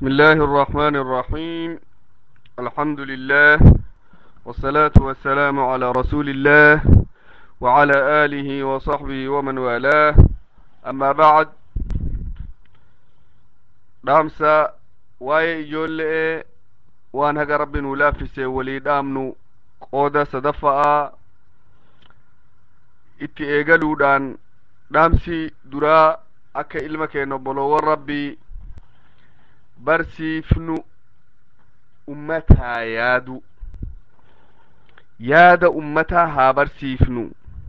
بسم الله الرحمن الرحيم الحمد لله والصلاة والسلام على رسول الله وعلى آله وصحبه ومن والاه أما بعد dhaamsa waa'ee ijoollee waan haga rabbi nu laaffise walii dhaamnu qooda sadaffa'aa itti eegaluudhaan dhaamsi duraa akka ilma keenya obboloowwan rabbii barsiifnu ummataa yaadu yaada ummataa haa barsiifnu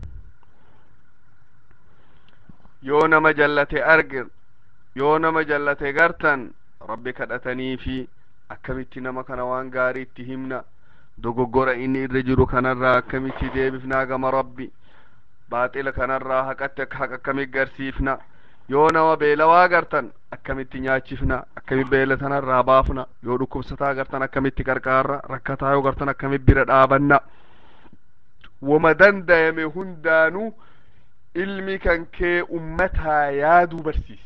yoo nama jallate argir yoo nama jallate gartan rabbi kadhatanii fi akkamitti nama kana waan gaarii itti himna dogoggora inni irra jiru kanarraa akkamitti deebifnaa gama rabbi baaxila kanarraa haqatti akka haqa akkami garsiifna yoo nama beelawaa gartan akkamitti nyaachifna akkami beela tanarraa baafna yoo dhukkubsataa gartan akkamitti qarqaarra rakkataa yoo gartan akkamitti bira dhaabanna wama dandayame hundaanuu ilmi kan kee ummataa yaaduu barsiisi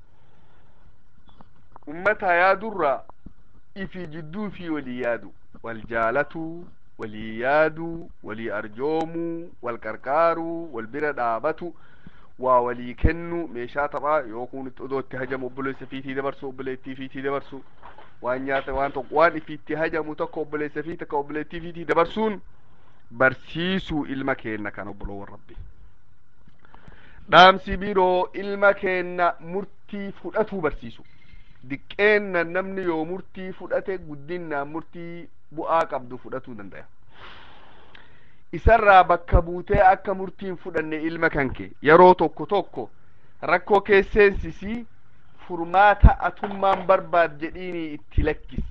ummataa yaadurraa ifi jidduu fi walii yaadu wal jaalatu walii yaadu walii arjoomuu wal qarqaaruu wal bira dhaabatu waa walii kennu meeshaa taphaa yookuun odoo itti hajamu obboleessa fiitii dabarsu obboleettii fiitii dabarsu waan nyaata waan tokko waan ifiitti hajamu tokko obboleessa fi takka obboleettii fiitii dabarsuun barsiisuu ilma keenna kan obboloowwan rabbi dhaamsi biroo ilma keenna murtii fudhatuu barsiisu diqqeenna namni yoo murtii fudhate guddinnaan murtii bu'aa qabdu fudhatuu danda'a isarraa bakka buutee akka murtiin fudhanne ilma kan kee yeroo tokko tokko rakkoo keesseensisii furmaata atummaan barbaad jedhiini itti lakkis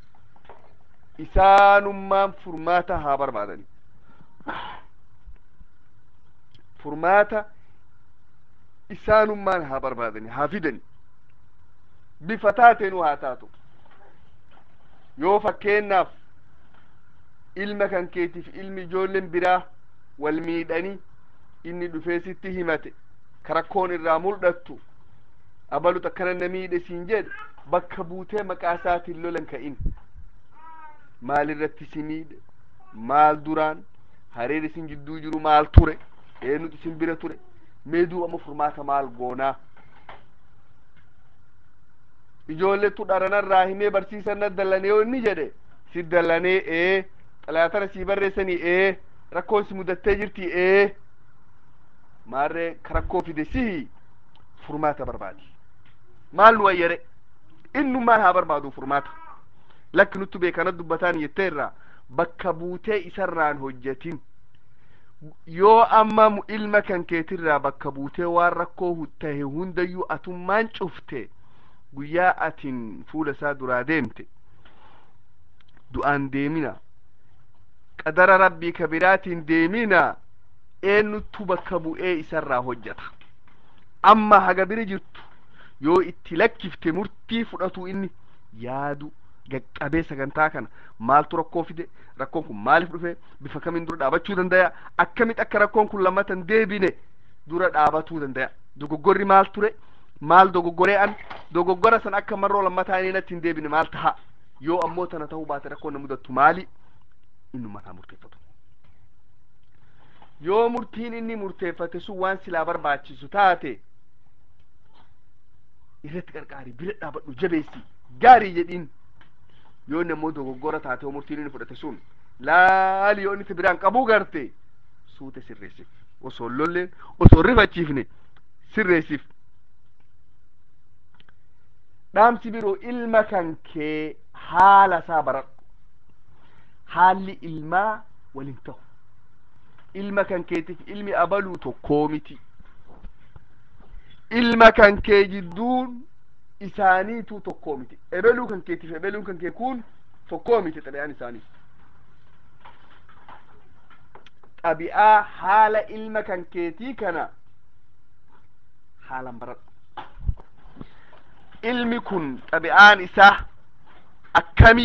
isaanummaan furmaata haa barbaadani furmaata isaanummaan haa barbaadani haa fidani bifa taateenuu haa taatu yoo fakkeennaaf ilma kan keetiif ilmi ijoolleen biraa wal miidhanii inni dhufee sitti himate ka rakkoon irraa mul'attu abalut akkana na miidhe siin jedhe bakka buutee maqaa isaatiin lolan ka'in maal irratti si miidhe maal duraan hariirri isin jidduu jiru maal ture eenyutu isin bira ture mee duuba amma furmaata maal goonaa ijoolletu dharanarraa himee barsiisan na dallanee yoo inni jedhe si dallanee ee xalaatana sii barreessanii ee rakkoon si mudattee jirti ee maarree ka rakkoo fide sihi furmaata barbaadi maal nu ayyare innummaan haa barbaadu furmaata lakki nuttu beekana dubbataan jetteerraa bakka buutee isarraan hojjetin yoo amma ilma kan keetirraa bakka buutee waan rakkoo tahe hundayyuu atummaan cufte guyyaa atin fuula isaa duraa deemte du'aan deemina qadara rabbii ka biraatiin deemina eenyuttu bakka bu'ee isarraa hojjeta amma haga bira jirtu yoo itti lakkifte murtii fudhatu inni yaadu qaqqabee sagantaa kana maaltu rakkoo fide rakkoon kun maaliif dhufe bifa kamiin dura dhaabachuu dandaya akkamitti akka rakkoon kun lammatan deebine dura dhaabatuu dandaya dogoggorri maal ture maal dogoggoree an dogoggora san akka marroo lammataa inni natti hin deebine maal taha yoo ammoo tana ta'uu baate rakkoon na mudattu maali innummaan haa murteeffatu yoo murtiin inni murteeffate sun waan silaa barbaachisu taate irratti qarqaari bira dhaabadhu jabeessi gaarii jedhiin yoo inni ammoo dogoggora taate yoo murtiin inni fudhate sun laali yoo inni si biraan qabuu garte suute sirreessif osoo lolleen osoo rifachiifne sirreessif dhaamsi biroo ilma kan kee haala isaa baradhu haalli ilmaa waliin ta'u ilma kan keetiif ilmi abaluu tokkoo miti ilma kan kee jidduun isaaniitu tokkoo miti ebeluu kan keetiif ebeluun kan kee kun tokkoo miti xabi'aan isaanii xabi'aa haala ilma kan keetii kana haalan baradhu ilmi kun xabi'aan isaa akkami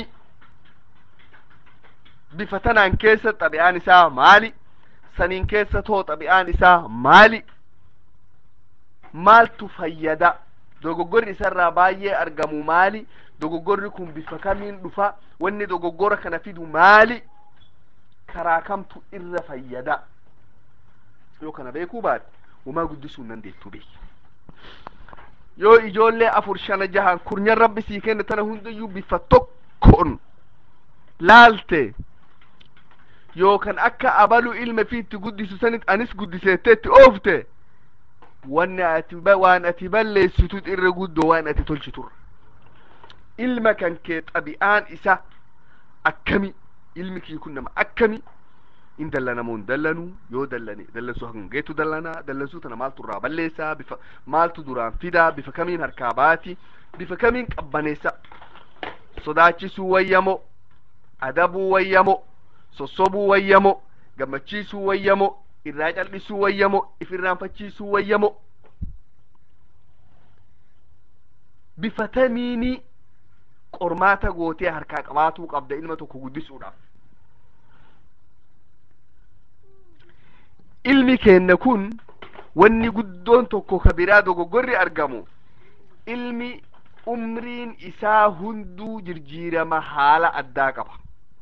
bifa tanaan keessa xabi'aan isaa maali saniin keessa too xabi'aan isaa maali maaltu fayyada dogoggorri isarraa baay'ee argamu maali dogoggorri kun bifa kamiin dhufa wanni dogoggora kana fidu maali karaa kamtu irra fayyada yoo kana beekuu baate wamaa guddisuu hin dandeettu beeki yoo ijoollee afur shana jahan kurnyan rabbi sii kenne tana hundayyuu bifa tokkoon laalte yookan akka abalu ilma fi itti guddisu sanit anis guddiseette itti oofte wanni ati waan ati balleessitu irra guddoo waan ati tolchiturra ilma kan kee xabi'aan isa akkami ilmi kii kun nama akkami in dallanamoo hin dallanuu yoo dallane dallansuu hangeetu dallanaa dallansuu tana maaltu irraa balleessaa bifa maaltu duraan fidaa bifa kamiin harkaa baati bifa kamiin qabbaneessa sodaachisuu wayyamo adabuu wayyamo sossobuu wayyamo gammachiisuu wayyamo irraa cal'isuu wayyamo if irraanfachiisuu wayyamo bifa tamiini qormaata gootee harkaa qabaatuu qabda ilma tokko guddisuudhaaf ilmi keenna kun wanni guddoon tokko ka biraa dogoggorri argamu ilmi umriin isaa hunduu jirjiirama haala addaa qaba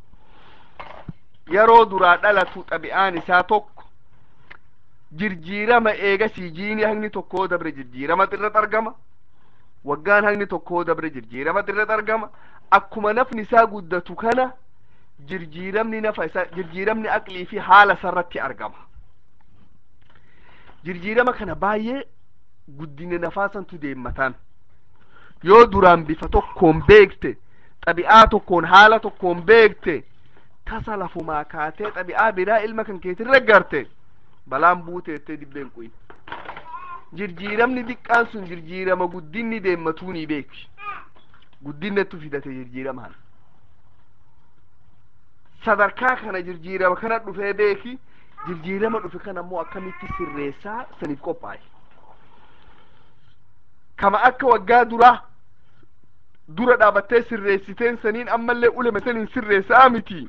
yeroo duraa dhalatu xabi'aan isaa tokko jirjiirama eegasii jiini hangni tokkoo dabre jirjiirama irratti argama waggaan hangni tokkoo dabre jirjiirama irratti argama akkuma nafni isaa guddatu kana jirjiiramni nafa isaa jirjiiramni aqlii fi haala sarratti argama jirjiirama kana baay'ee guddina nafaasantu deemmataan yoo duraan bifa tokkoon beekte xabi'aa tokkoon haala tokkoon beekte tasa lafumaa kaatee xabi'aa biraa ilma kan keetirra garte balaan buuteettee dibbeen quyin jirjiiramni diqqaan sun jirjiirama guddinni deemmatuunii beeki guddinnetu fidate jirjiiramaan sadarkaa kana jirjiirama kana dhufee beeki jirjiirama dhufe kana ammoo akkamitti sirreessaa saniif qophaa'e kama akka waggaa duraa dura dhaabattee sirreessiteen saniin ammallee ulame saniin sirreessaa miti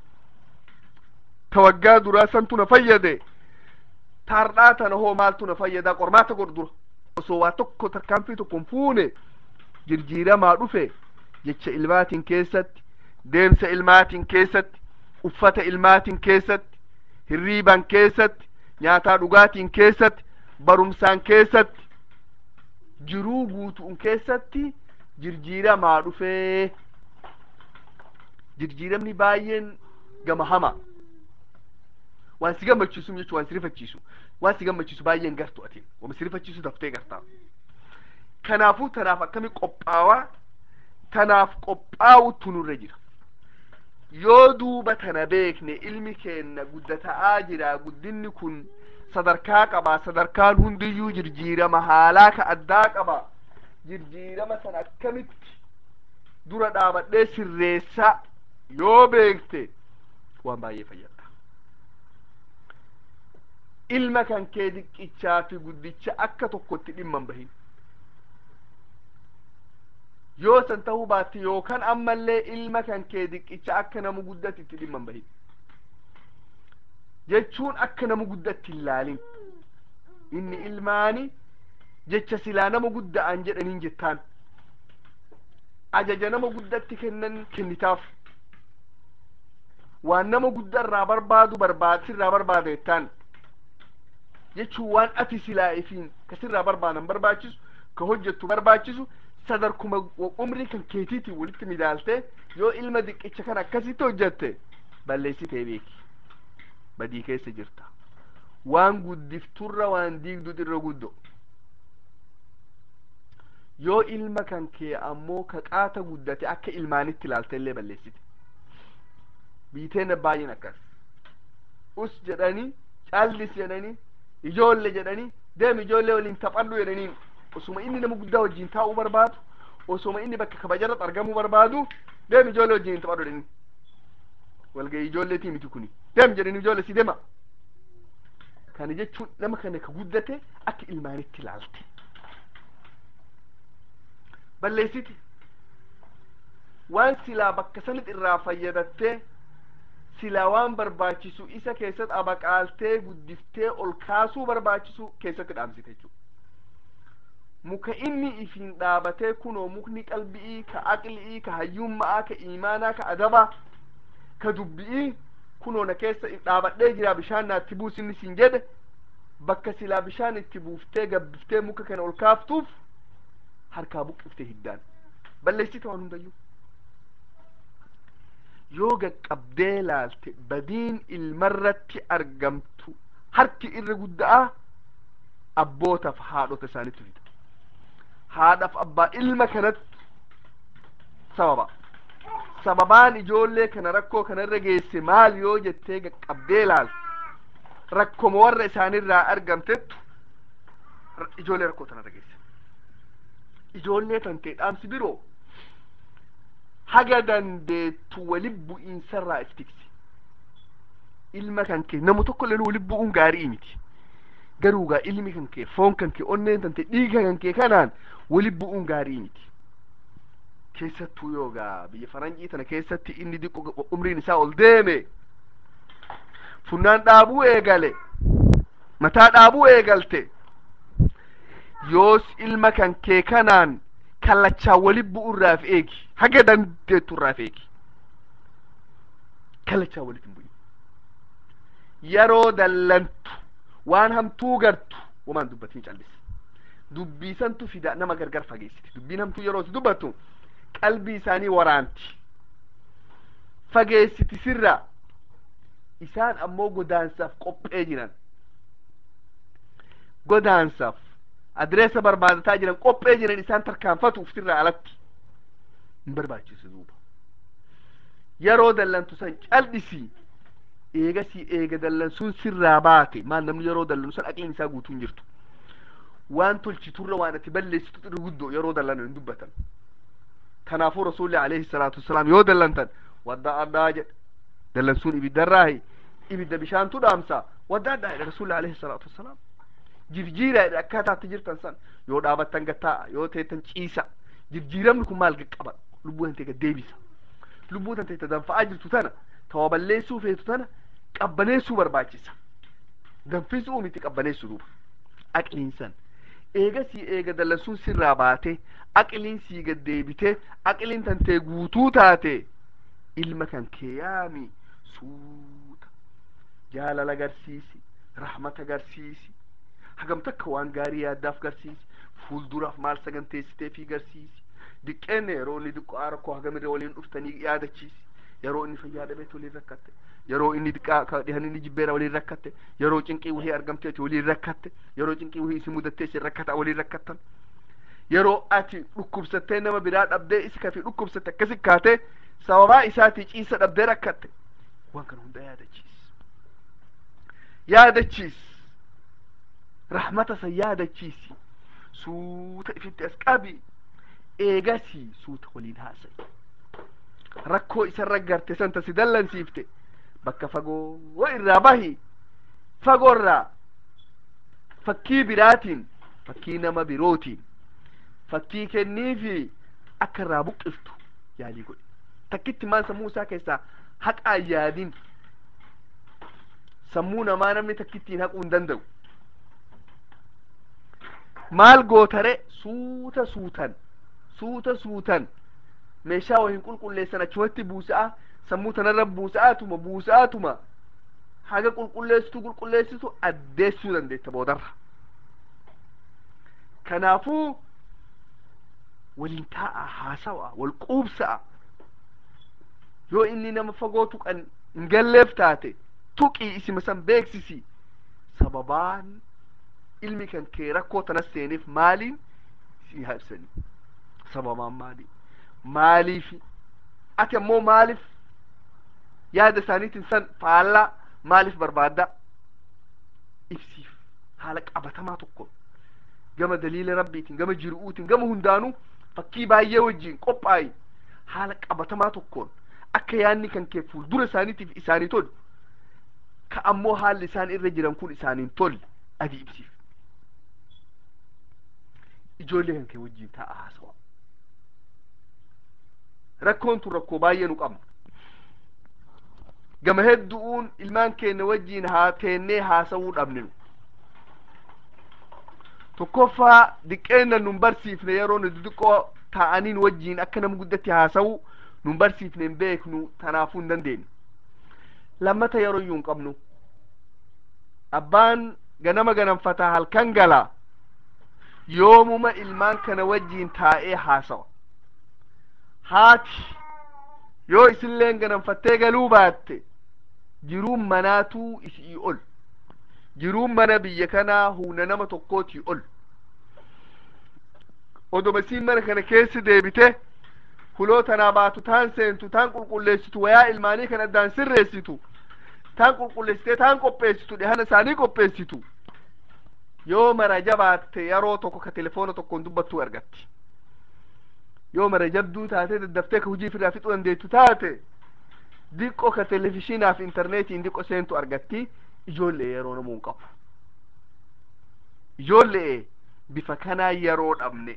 ta waggaa duraa santu na fayyade taardhaa tana hoo maaltu na fayyadaa qormaata godhu dura osoo waa tokko tarkaanfii tokkon fuune jirjiiramaa dhufe jecha ilmaatiin keessatti deemsa ilmaatiin keessatti uffata ilmaatiin keessatti hirriiban keessatti nyaataa dhugaatiin keessatti barumsaan keessatti jiruu guutuun keessatti jirjiiramaa dhufee jirjiiramni baay'een gama hama waan si gammachiisu jechuun waan si rifachiisu waan si gammachiisu baay'een gartu atiin waan si rifachiisu daftee gartaa kanaafuu tanaaf akkami qophaawaa tanaaf qophaa'utu nurra jira yoo duuba tana beekne ilmi keenna guddata'aa jira guddinni kun sadarkaa qaba sadarkaan hundiyyuu jirjiirama haalaa ka addaa qaba jirjiirama san akkamitti dura dhaabadhee sirreessa yoo beekte waan baay'ee fayyada ilma kan kee diqqichaa fi guddicha akka tokkotti dhimma hin bahin yoo san ta'uu baatte yookaan ammallee ilma kan kee diqqicha akka nama guddatti itti dhimma hin bahin jechuun akka nama guddatti hin laalin inni ilmaani jecha silaa nama gudda'an jedhaniin jettaan ajaja nama guddatti kennan kennitaaf waan nama guddarraa barbaadu barbaad sirraa barbaada jettaan jechuun waan ati silaa ifiin ka sirraa barbaadan barbaachisu ka hojjettu barbaachisu sadarkuma umrii kan keetiitiin walitti midaaltee yoo ilma diqqicha kan akkasitti hojjette balleessitee beeki badii keessa jirta waan guddifturra waan diigdu irra guddo yoo ilma kan kee ammoo ka qaata guddate akka ilmaanitti ilaalte illee balleessite biiteen baay'een akkas us jedhanii callis jedhanii ijoolle jedhanii deem ijoollee waliin taphadhu jedhaniin osuma inni nama guddaa wajjin taa'uu barbaadu osuma inni bakka kabajarratti argamuu barbaadu deem ijoollee wajjin taphadhu jedhanii walgahii ijoolleetii miti kuni deem jedhanii ijoollee si deema kana jechuun nama kana ka guddate akka ilmaanitti ilaalte balleessiti waan silaa bakka sanit irraa fayyadattee silaa waan barbaachisu isa keessatti abaqaaltee guddiftee ol kaasuu barbaachisu keessatti dhaamsite jechuudha muka inni ifin dhaabatee kunoo mukni qalbi'ii ka aqli'ii ka hayyumma'aa ka iimaanaa ka adabaa ka dubbi'ii kunoo na keessa dhaabadhee jira bishaan naatti buus inni siin jedhe bakka silaa bishaan itti buuftee gabbiftee muka kana ol kaaftuuf harkaa buqqiftee hiddaan balleessite waan hundayyuu yoo gaqqabdee laalte badiin ilmarratti argamtu harki irra guddaa abbootaaf haadhota isaanitti fida haadhaaf abbaa ilma kanatti sababa sababaan ijoollee kana rakkoo kanarra geesse maal yoo jettee gaqqabdee laalte rakkoma warra isaanirraa argamtettu ijoollee rakkoo tanarra geesse ijoollee tantee dhaamsi biroo haga dandeettu wali bu'iinsarraa if tiksi ilma kan kee nama tokko illee wali bu'uun gaarii miti garuu gaa ilmi kan kee foon kan kee onneen tante dhiiga kan kee kanaan wali bu'uun gaarii miti keessattuu yoo gaa biyya faranjii tana keessatti inni diqqo umriin isaa ol deeme funnaan dhaabuu eegale mataa dhaabuu eegalte yoos ilma kan kee kanaan kallachaa wali bu'urraaf eegi haga dandeetturraaf eegi kallachaa walit hin bu'in yeroo dallantu waan hamtuu gartu wamaan dubbatiin callisi dubbiisantu fida nama gargar fageessiti dubbiin hamtuu yeroo si dubbattu qalbii isaanii waraanti fageessiti sirra isaan ammoo godaansaaf qophee jiran godaansaaf adreessa barbaadataa jiran qophee jiran isaan tarkaanfatuuf sirraa alatti hin barbaachisu duuba yeroo dallantu san caldhisi eegasii eega dallansuun sirraa baate maal namni yeroo dallansu san aqliin isaa guutuu hin jirtu waan tolchiturra waan ati balleessitu irra guddoo yeroo dallan hin dubbatan kanaafuu rasuulli alayhi salaatu wasalaam yoo dallantan wadda addaa jedhe dallansuun ibiddarraahi ibidda bishaantu dhaamsa wadda addaa jedhe rasuulli alayhi salaatu wasalaam jirjiira jedhe akkaataatti jirtan san yoo dhaabattan gattaa'a yoo teettan ciisa jirjiiramni kun maal qaqqaba lubbuu tantee gad deebisa lubbuu tantee ta danfa'aa jirtu tana tawa balleessuu feetu tana qabbaneessuu barbaachisa danfisuu miti qabbaneessuu duuba aqliin san eegasii eega dallansuun sirraa baate aqliin sii gad deebite aqliin tantee guutuu taate ilma kan kee yaami suuta jaalala agarsiisi rahmata agarsiisi hagam takka waan gaarii yaaddaaf garsiisi fuulduraaf maal saganteessitee fi garsiisi diqqeenne yeroo inni diqqaa rakkoo hagamirra waliin dhuftanii yaadachiisi yeroo inni fayyaa dhabeet waliin rakkatte yeroo inni diqqaa ka dhihan inni jibbeera waliin rakkatte yeroo cinqii wahii argamteeti waliin rakkatte yeroo cinqii wahii isi mudattee isin rakkata waliin rakkattan yeroo ati dhukkubsattee nama biraa dhabdee isi kafi dhukkubsatte akkasi kaatee sababaa isaatii ciisa dhabdee rakkatte waan kana hunda yaadachiis yaadachiis rahmata san yaadachiisi suuta ifitti as qabi eegasii suuta waliin haasa'i rakkoo isarra garte santa si dallansiifte bakka fagoo irraa bahi fagoorraa fakkii biraatiin fakkii nama birootiin fakkii kenniifi akka irraa buqqiftu yaalii godhi takkitti maan sammuu isaa keessaa haqaan yaadin sammuu namaa namni takkittiin haquu hin danda'u maal gootare suuta suutan suuta suutan meeshaa wahin qulqulleessan achumatti buusa'a sammuu tanarra buusa'aatuma buusa'aatuma haga qulqulleessitu qulqulleessitu addeessuu dandeetta boodarra kanaafuu waliin taa'a haasawa wal quubsa'a yoo inni nama fagoo tuqan hin galleef taate tuqii isima san beeksisi sababaan ilmi kan kee rakkoo tanas seeniif maaliin si habsanii sababaan maali maaliif ati ammoo maaliif yaada isaaniitiin san faallaa maaliif barbaadda ibsiif haala qabatamaa tokko gama daliila rabbiitiin gama jiru'uutiin gama hundaanuu fakkii baay'ee wajjiin qophaa'i haala qabatamaa tokkoon akka yaanni kan kee fuuldura isaaniitiif isaanii tolu ka ammoo haalli isaan irra jiran kun isaaniin tolle adi ibsiif ijoollee kan kee wajjiin taa'a haasawa rakkoon tun rakkoo baay'ee nu qabna gama hedduun ilmaan keenya wajjiin haa teennee haasawuu dhabninu tokkoffaa diqqeenna nun barsiifne yeroo nu xixiqqoo ta'aniin wajjiin akka nama guddatti haasawu nun barsiifne hin beeknu tanaafuu hin dandeenye lammata yeroo iyyuu hin qabnu abbaan ganama ganamfataa halkan galaa yoomuma ilmaan kana wajjiin taa'ee haasawa haati yoo isinleen ganamfattee galuu baatte jiruun manaatuu isii ol jiruun mana biyya kanaa humna nama tokkootii ol odoma isiin mana kana keessa deebite huloo tanaa baatu taan seentu taan qulqulleessitu wayaa ilmaanii kan addaan sirreessitu taan qulqulleessitee taan qopheessitu dhihana isaanii qopheessitu yoo mara jabaatte yeroo tokko ka telefoona tokkoon dubbattuu argatti yoo mara jabduu taate daddaftee ka hujii firraa fixuu dandeettu taate diqqo ka televizhiinaaf intarneetiin diqqo seentu argatti ijoollee yeroo namuu hin qabu ijoollee bifa kanaa yeroo dhabne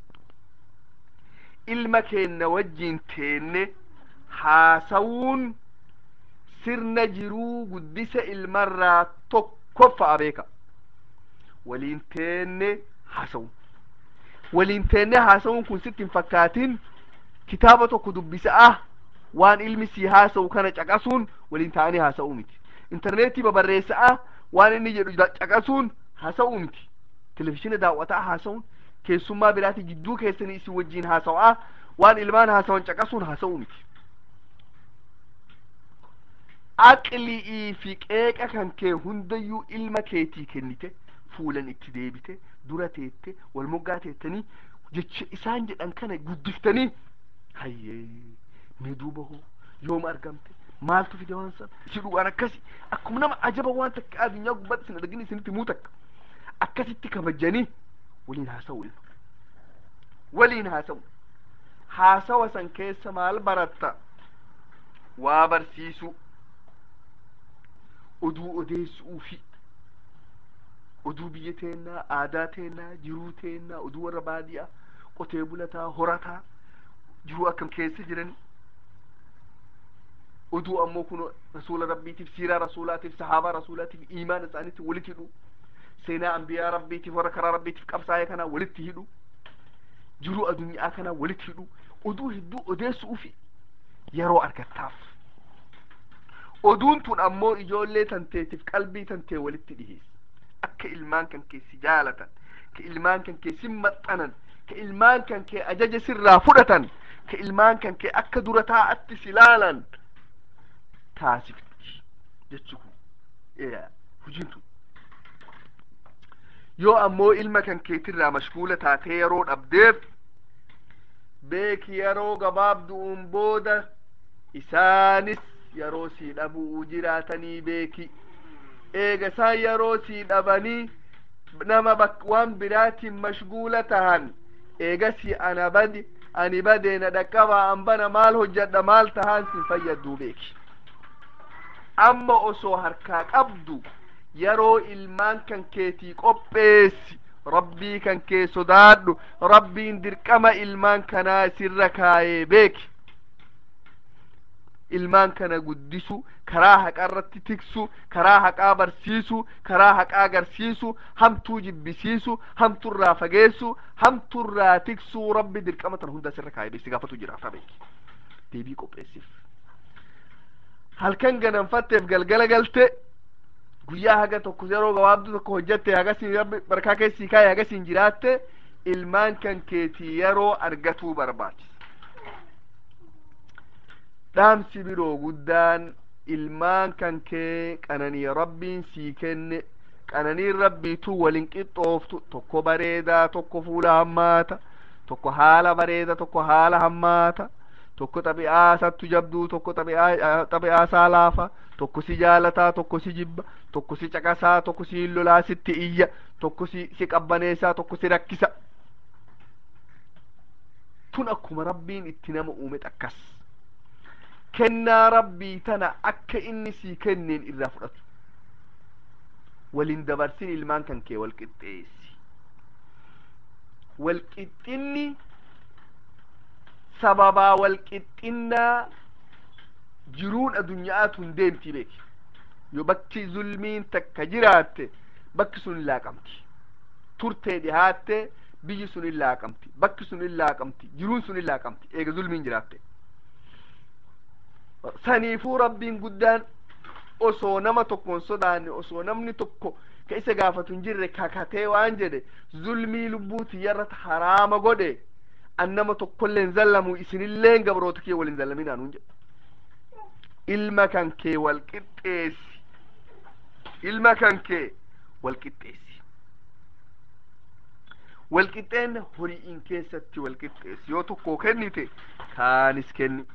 ilma keenna wajjiin teenne haasawuun sirna jiruu guddisa ilmarraa tokkoffa'a beeka waliin teenne haasawun waliin teenne haasawun kun sitti hin fakkaatin kitaaba tokko dubbisa'a waan ilmi sii haasawu kana caqasuun waliin ta'anii haasa'uu miti intarneetii babarreessa'a waan inni jedhu caqasuun haasa'uu miti televizhiina daawwataa haasa'uun keessummaa biraati jidduu keessanii isin wajjiin haasawaa waan ilmaan haasawan caqasuun haasa'uu miti aqli'ii fi qeeqa kan kee hundayyuu ilma keetii kennite fuulan itti deebite dura teette wal moggaa teettanii jecha isaan jedhan kana guddiftanii hayyee mee duuba hoo yooma argamte maaltu fide waan san si dhugaan akkasi akkuma nama ajaba waan takka addunyaa gubbaatti isin argin isinitti muu takka akkasitti kabajanii waliin haasa'u ilma waliin haasa'u haasawa san keessa maal baratta waa barsiisu oduu odeessuufi oduu biyya teennaa aadaa teennaa jiruu teennaa oduu warra baadiyaa qotee bulataa horataa jiruu akkam keessa jiran oduu ammoo kun rasuula rabbiitiif siiraa rasuulaatiif sahaabaa rasuulaatiif iimaan isaaniitti walitti hidhu seenaa ambiyaa rabbiitiif warra karaa rabbiitiif qabsaa'ee kanaa walitti hidhu jiruu addunyaa kanaa walitti hidhu oduu hedduu odeessuufi yeroo argattaaf oduun tun ammoo ijoollee tanteetiif qalbii tantee walitti dhiheessa akka ilmaan kan kee si jaalatan ka ilmaan kan kee si maxxanan ka ilmaan kan kee ajaja sirraa fudhatan ka ilmaan kan kee akka dura taa'atti si laalan taasifti jechuu hujiin tun yoo ammoo ilma kan keetirraa mashguula taatee yeroo dhabdeef beeki yeroo gabaabdu'uun booda isaanis yeroo sii dhabuu jiraatanii beeki eega isaan yeroo sii dhabanii nama waan biraatiin mashguula tahan eegasii ana badi ani badee na dhaqqabaa an bana maal hojjadha maal tahaan sin fayyadduu beeki amma osoo harkaa qabdu yeroo ilmaan kan keetii qopheessi rabbii kan kee sodaadhu rabbiin dirqama ilmaan kanaa sirra kaayee beeki ilmaan kana guddisu karaa haqaa irratti tiksu karaa haqaa barsiisu karaa haqaa agarsiisu hamtuu jibbisiisu hamturraa fageessu hamturraa tiksuu rabbi dirqama tan hunda sirra kaayee beeksi gaafatu jiraata beeki deebii qopheessiif halkan ganamfatteef galgala galte guyyaa haga tokko yeroo gabaabduu tokko hojjatte hagasiin rabbi barkaa keessii kaayee hagasiin jiraatte ilmaan kan keetii yeroo argatuu barbaachisa dhaamsi biroo guddaan ilmaan kan kee qananii rabbiin sii kenne qananiin rabbiitu walin qixxooftu tokko bareedaa tokko fuula hammaata tokko haala bareeda tokko haala hammaata tokko xabi'aa sattu jabduu tokko xabi'aa isaa laafa tokko si jaalataa tokko si jibba tokko si caqasaa tokko si lolaa sitti iyya tokko si si qabbaneessaa tokko si rakkisa tun akkuma rabbiin itti nama uume akkas kennaa rabbii tana akka inni sii kenneen irraa fudhatu walin dabarsin ilmaan kan kee wal qixxeessi wal qixxinni sababaa wal qixxinnaa jiruun addunyaatu hin deemti beeki yoo bakki zulmiin takka jiraatte bakki sun laaqamti turtee dhihaatte biyyi sun illaa qabdi bakki sun illaa qabdi jiruun sun illaa qabdi eega zulmiin jiraatte saniifuu rabbiin guddaan osoo nama tokkoon sodaanne osoo namni tokko ka isa gaafatu hin jirre kakatee waan jedhe zulmii lubbuu tiyyarratti haraama godhe an nama tokkollee hin zallamu isinilleen gabroota kee wal hin zallaminaa nuun jedhe ilma kan kee wal qixxeessi ilma kan kee wal qixxeessi wal qixxeenna horiin keessatti wal qixxeessi yoo tokko kennite kaanis kenni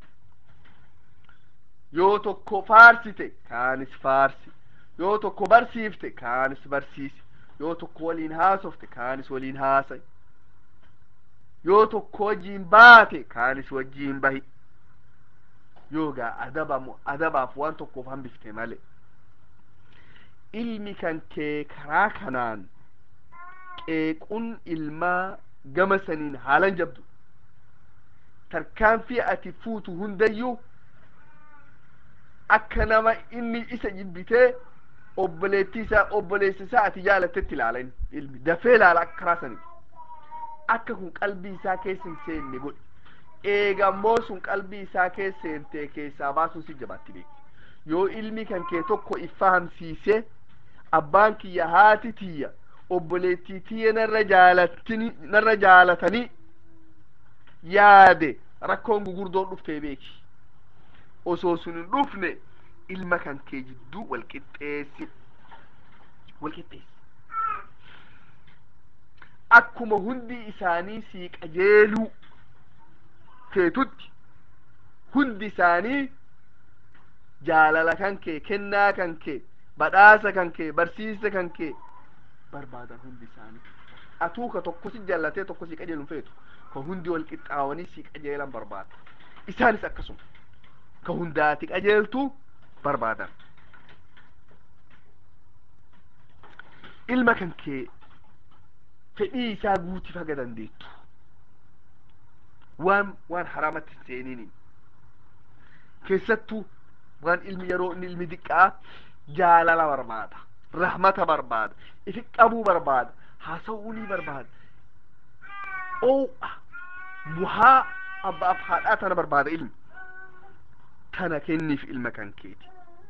yoo tokko faarsite kaanis faarsi yoo tokko barsiifte kaanis barsiisi yoo tokko waliin haasofte kaanis waliin haasay yoo tokko wajjiin baate kaanis wajjiin bahi yoogaa adabamu adabaaf waan tokkoof hambifte male ilmi kan kee karaa kanaan qeequun ilmaa gama saniin haalan jabdu tarkaanfii ati fuutu hundayyuu akka nama inni isa jibbitee obboleettii isaa obboleessa isaa ati jaalattetti ilaalan ilmi dafee ilaala akka karaa sanii akka kun qalbii isaa keessa hin seenne godhi eegammoo sun qalbii isaa keessa seentee keessaa baasuun si jabaatti beeki yoo ilmi kan kee tokko iffahamsiisee abbaan kiyya haati tiyya obboleettii tiyya narra jaalattini narra jaalatanii yaade rakkoon gugurdoon dhuftee beeki osoo sun hin dhufne ilma kan kee jidduu wal qixxeessi wal qixxeessi akkuma hundi isaanii sii qajeeluu feetutti hundi isaanii jaalala kan kee kennaa kan kee badhaasa kan kee barsiisa kan kee barbaadan hundi isaanii atuu ka tokko si jaallatee tokko si qajeelun feetu ka hundi wal qixxaawanii si qajeelan barbaada isaanis akkasuma ka hundaati qajeeltu barbaadan ilma kan kee fedhii isaa guutiif haga dandeettu waan waan haraamatti hin seeniin keessattuu waan ilmi yeroo inni ilmi diqqaa jaalala barbaada rahmata barbaada ifi qabuu barbaada haasa'uunii barbaada oo'a buhaa abbaaf haadhaa tana barbaada ilmi tana kenniif ilma kan keeti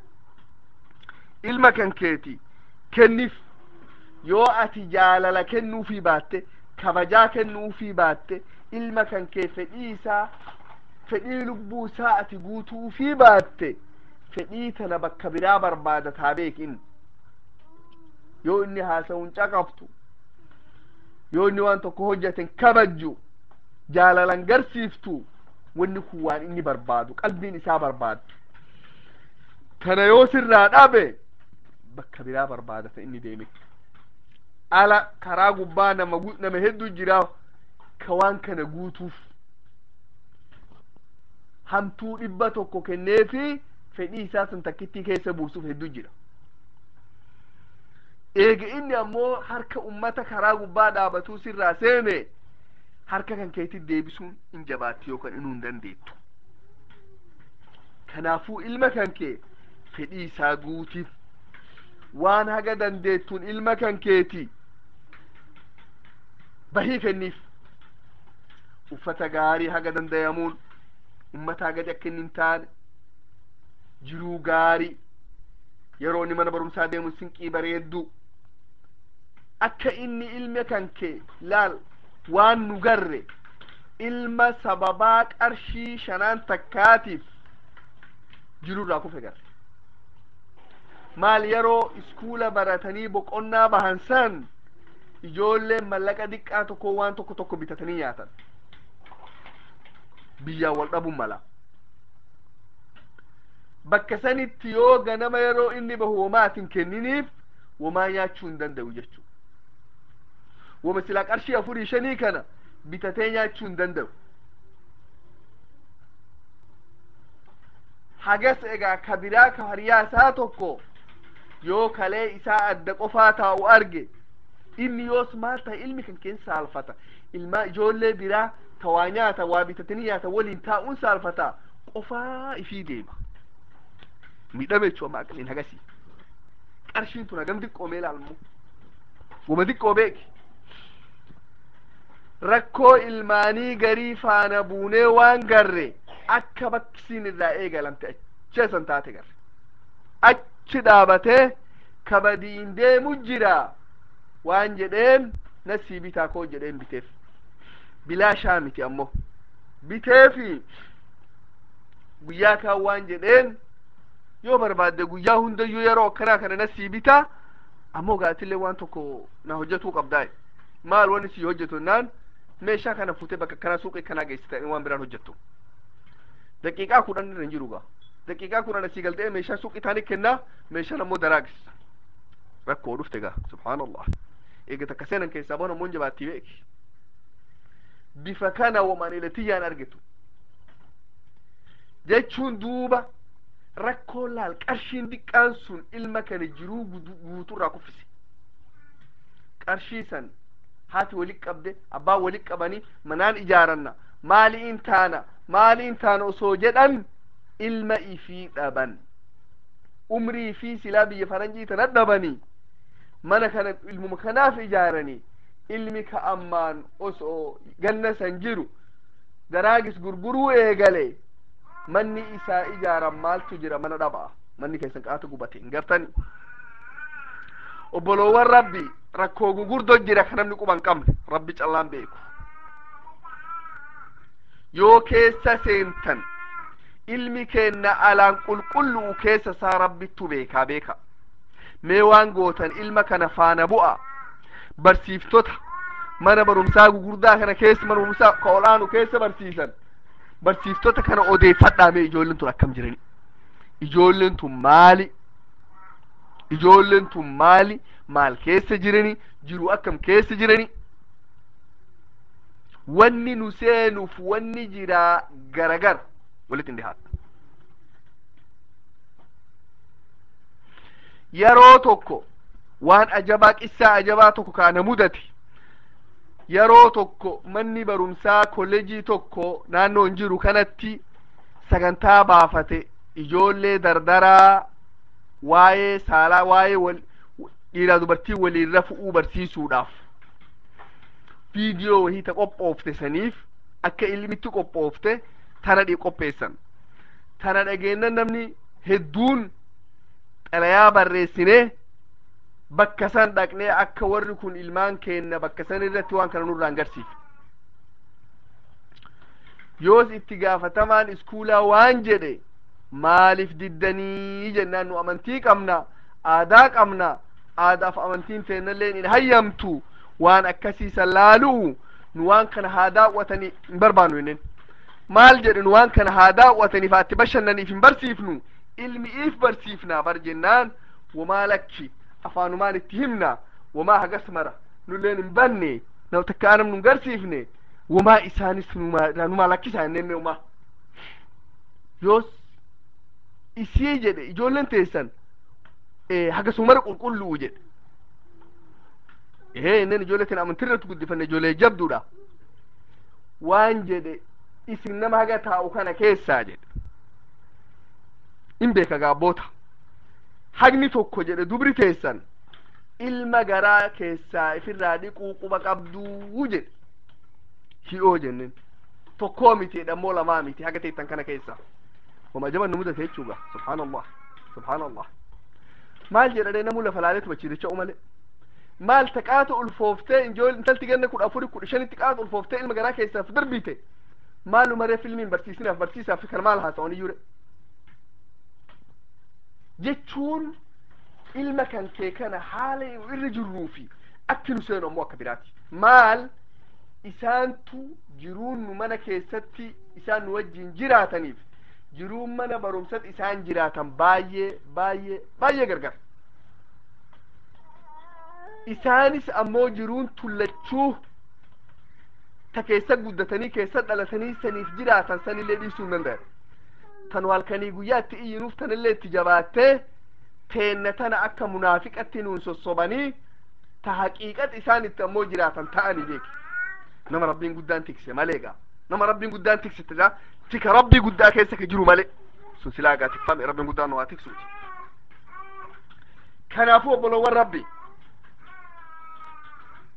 ilma kan keeti kenniif yoo ati jaalala kennuufii baatte kabajaa kennuufii baatte ilma kan kee fedhii isaa fedhii lubbuu isaa ati guutuufii baatte fedhii tana bakka biraa barbaada taa beekin yoo inni haasa'uun caqabtu yoo inni waan tokko hojjeten kabajju jaalalan garsiiftu wanni kun waan inni barbaadu qalbiin isaa barbaadu tana yoo sirraa dhabe bakka biraa barbaadata inni deeme ala karaa gubbaa nama nama hedduu jira ka waan kana guutuuf hamtuu dhibba tokko kenneefi fedhii isaa sun takkittii keessa buusuuf hedduu jira eega inni ammoo harka ummata karaa gubbaa dhaabatuu sirraa seene harka kan keetti deebisuun hin jabaatti yookaan inuu hin dandeettu kanaafuu ilma kan kee fedhii isaa guutiif waan haga dandeettuun ilma kan keeti bahii kenniif uffata gaarii haga dandayamuun ummataa gadi akka inni hin taane jiruu gaarii yeroo inni mana barumsaa deemu sinqii bareedduu akka inni ilma kan kee laal waan nu garre ilma sababaa qarshii shanaan takkaatiif jirurraa kufe garre maal yeroo iskuula baratanii boqonnaa bahan san ijoolleen mallaqa diqqaa tokko waan tokko tokko bitatanii nyaatan biyyaan wal dhabuun mala bakka sanitti yoo ganama yeroo inni bahu womaatin kenniniif womaa nyaachuu hin danda'u jechuu woma silaa qarshii afurii shanii kana bitatee nyaachuu hin danda'u hagas egaa ka biraa ka hariyaa isaa tokko yoo kalee isaa adda qofaa taa'u arge inni yoos maal ta'a ilmi kan keessa saalfata ilmaa ijoollee biraa ta waa nyaata waa bitatanii nyaata waliin taa'uun saalfata qofaa ifii deema miidhame jechuu amma aqliin hagasii qarshiin tun hagam diqqoomee ilaalmu wama xiqqoo beeki rakkoo ilmaanii garii faana buunee waan garre akka bakkisiin irraa eegalamte acheesan taate garre achi dhaabatee kabadiin deemu jira waan jedheen nasii bitaa koo jedheen biteef bilaashaa miti ammoo biteefi guyyaa kaan waan jedheen yoo barbaadde guyyaa hundayyuu yeroo akkanaa kana nasii bitaa ammoo gaatillee waan tokko na hojjetuu qabdaa maal wanni si hojjetu naan meeshaa kana fuutee bakka kanaa suuqii kanaa geessita waan biraan hojjettu daqiiqaa kudhan irra hin jiru gaa daqiiqaa kudhan asii galtee meeshaa suuqii taanii kennaa meeshaan ammoo daraagis rakkoo dhufte gaa subhaanallah eega takka seenan keessaa bona ammoo jabaattii beeki bifa kana wamaan ilatiyyaan argitu jechuun duuba rakkoo laal qarshiin diqqaan sun ilma kana jiruu guuturraa kuffise qarshii san haati walit qabde abbaan walit qabanii manaan ijaaranna maaliin taana maaliin taana osoo jedhan ilma ifii dhaban umrii fi silaa biyya faranjii tana dhabanii mana kana ilmuma kanaaf ijaaranii ilmi ka ammaan osoo ganna san jiru daraagis gurguruu eegale manni isaa ijaaran maaltu jira mana dhabaa manni keessan qaata gubate hin gartani obboloowwan rabbi rakkoo gugurdoo jira ka namni quban qabne rabbi callaan beeku yoo keessa seentan ilmi keenna alaan qulqullu'u keessa isaa rabbittu beekaa beeka mee waan gootan ilma kana faana bu'a barsiiftota mana barumsaa gugurdaa kana keessa mana barumsaa ka olaanu keessa barsiisan barsiiftota kana odeeffadhaa mee ijoolleen tun akkam jirani ijoolleen tun maali ijoolleen tun maali maal keessa jirani jiru akkam keessa jirani wanni nu seenuuf wanni jiraa garagar walitti hin dhihaata yeroo tokko waan ajabaa qissaa ajabaa tokko kaana mudate yeroo tokko manni barumsaa kolleejii tokko naannoo hin jiru kanatti sagantaa baafate ijoollee dardaraa waa'ee saalaa waa'ee wal dhiiraa dubartii waliin rafu'uu barsiisuudhaaf viidiyoo wahii ta qophoofte saniif akka ilmitti qophoofte tana dhi qopheessan tana dhageennan namni hedduun xalayaa barreessinee bakka san dhaqnee akka warri kun ilmaan keenna bakka san irratti waan kana nurraan garsiif yoos itti gaafatamaan iskuulaa waan jedhe maaliif diddanii jennaan nu amantii qabna aadaa qabna aadaaf amantiin teennalleen hin hayyamtu waan akkasiisan laalu'u nu waan kana haa daawwatanii hin barbaannu jenneen maal jedhe nu waan kana haa daawwataniif atti bashannaniif hin barsiifnu ilmi if barsiifnaa bar jennaan wamaa lakki afaanumaan itti himna wamaa hagas mara nulleen hin banne nama takka anam nun garsiifne wamaa isaanis numaa lakkisaa jenneen umaa yoos isii jedhe ijoolleen teessan hagasumara qulqullu'u jedhe ee innen ijoollee tana amantirratti guddifanne ijoollee jabduudha waan jedhe isin nama haga taa'u kana keessaa jedhe in beeka gaabboota hagni tokko jedhe dubri teessan ilma garaa keessaa ifirraa dhiquu quba qabduu jedhe hi'oo jenneen tokkoo miti jedhammoo lamaa miti haga teettan kana keessaa wama ajaban nu mudate jechuuga subhaanallah subhaanallah maal jedhadhe namu lafa laaleetu bachiiricha umale maal taqaata ulfooftee ijool intalti ganna kudha afuri kudha shanitti qaata ulfooftee ilma garaa keessaaf darbite maalu maree filmiin barsiisinaaf barsiisaaf kan maal haasa'anii jure jechuun ilma kan kee kana haala irra jirruufi akki nu seenu ammoo akka biraati maal isaantu jiruun nu mana keessatti isaan nu wajjin jiraataniif jiruun mana barumsatti isaan jiraatan baay'ee baay'ee baay'ee gargar isaanis ammoo jiruun tullachuu ta keessa guddatanii keessa dhalatanii saniif jiraatan sanillee dhiisuu hin danda'an tan halkanii guyyaatti iyyinuuf tanillee itti jabaattee teenna tana akka munaafiqatti nuun sossobanii ta haqiiqat isaan itti ammoo jiraatan ta'anii beeki nama rabbiin guddaan tikse malee gaa nama rabbiin guddaan tiksite gaa tika rabbii guddaa keessa ka jiru malee sun silaa gaa tikfame rabbiin guddaan nu haa tiksuuti kanaafuu obbolowwan rabbi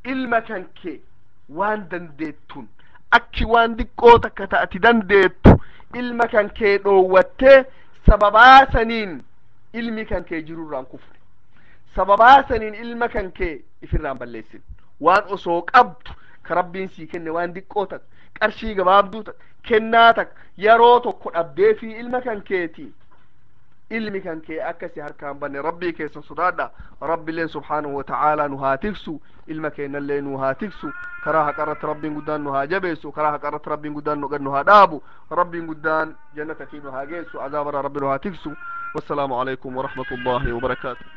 ilma kan kee waan dandeettun akki waan diqqoo takka ta'ati dandeettu ilma kan kee dhoowwattee sababaa saniin ilmi kan kee jirurraan kufne sababaa saniin ilma kan kee ifirraan balleessin waan osoo qabdu ka rabbiin sii kenne waan diqqoo takka qarshii gabaabduu takka kennaa takka yeroo tokko dhabdee fi ilma kan keeti ilmi kan kee akkasi harkaan banne rabbii keessa sodaadha rabbiilleen subhaanahu wata'aalaa nu haa tiksu ilma keenyallee nu haa tiksu karaa haqarratti rabbiin guddaan nu haa jabeessu karaa haqarratti rabbiin guddaan nu nu haa dhaabu rabbiin guddaan jannata fi nu haa geessu azaabara rabbi nu haa tiksu wassalaamu alaikum warahmatu llahi wabarakaatu